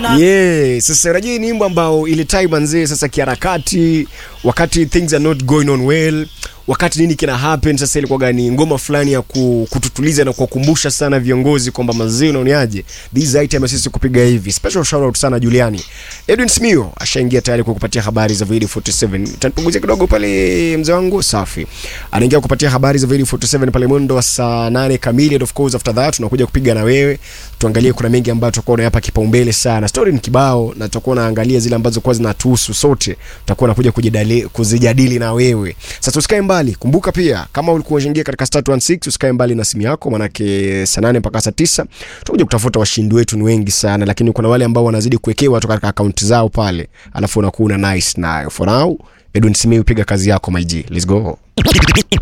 yeah. Sasa unajua hii ni nyimbo ambao ile time manzee, sasa kiharakati, wakati things are not going on well, wakati nini kina happen, sasa ilikuwa gani ngoma fulani ya ku- kututuliza na kuwakumbusha sana viongozi kwamba mazee, unaoniaje this item sisi kupiga hivi. Special shout out sana Juliani. Edwin Smio ashaingia tayari kwa kupatia habari za Video 47. Utanipunguzia kidogo pale mzee wangu, safi. Anaingia kupatia habari za Video 47 pale mwendo wa saa 8 kamili and of course after that tunakuja kupiga na wewe. Tuangalie kuna mengi ambayo tutakuwa tunayapa kipaumbele sana. Story ni kibao na tutakuwa naangalia zile ambazo kwa zinatuhusu sote. Tutakuwa nakuja kujadili kuzijadili na wewe. Sasa usikae mbali. Kumbuka pia kama ulikuwa unaingia katika star 16 usikae mbali na simu yako manake saa 8 mpaka saa 9 tutakuja kutafuta washindi wetu ni wengi sana lakini kuna wale ambao wanazidi kuwekewa tu katika akaunti zao pale alafu unakuwa una nice nayo. For now Edwin Simiyu piga kazi yako my G. Let's go.